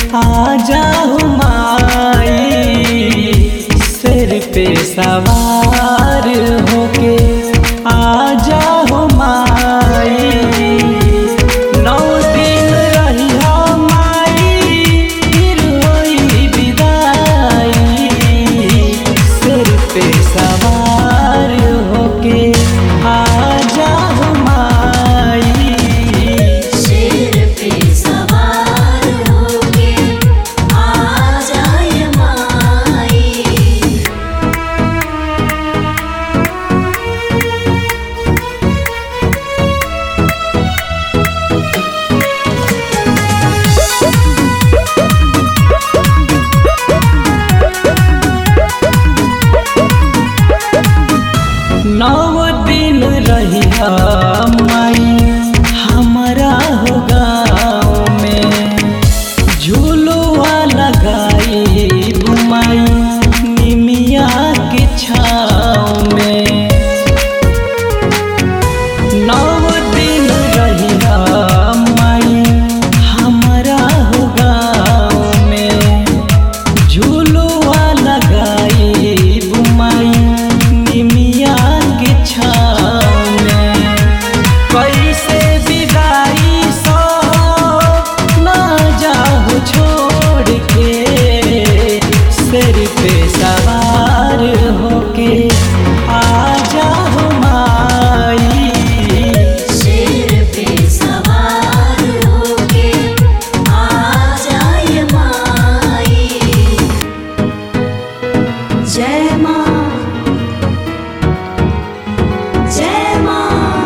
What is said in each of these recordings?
आ जाओ माई सिर पे सवार होके आ जाओ माई नौ दिन रहिया माई फिर होई विदाई सिर पे सवार होके आ जाओ माई शेर पे सवार होके आ जाए माई नौ दिन रहिया माई हमारा हो गाँव में झूलुआ लगाई माई निमिया के छाँव में नौ दिन रहिया माई हमारा हो गाँव में झूलुआ लगाई बुमाई निमिया के छाँव में कैसे विदाई सो ना जाओ छोड़ के सिर पे सवार होके आ जाओ माई शेर पे सवार होके आ जाए माई जय माँ जय माँ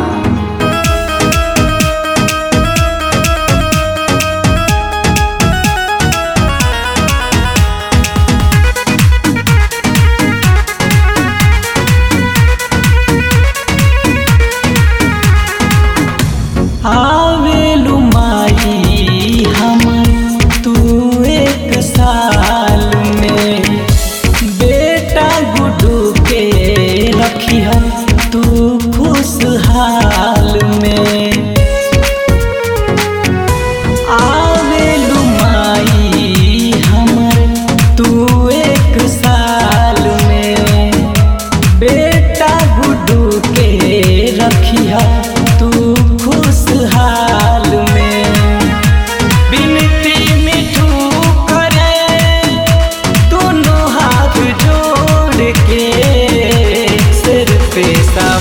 आवेलु माई हमर तू एक साल में बेटा गुडू के रखिह तू खुशहाल में आवेलु माई हमर तू एक साल में बेटा गुडू के रखिया तू खुशहाल में बिनती मिठू करे दोनों हाथ जोड़ के सिर पे सा